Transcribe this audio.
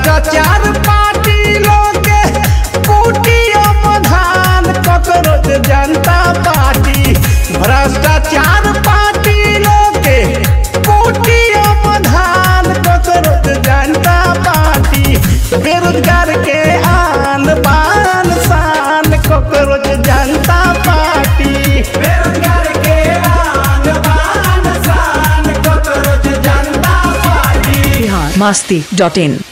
भ्रष्टाचार पार्टी लोग कुटिया प्रधान ककरोच जनता पार्टी भ्रष्टाचार पार्टी लोग कुटिया प्रधान ककरोच जनता पार्टी बेरोजगार के आन बान शान ककरोच जनता पार्टी बेरोजगार के आन बान शान ककरोच जनता पार्टी Bihar masti.in.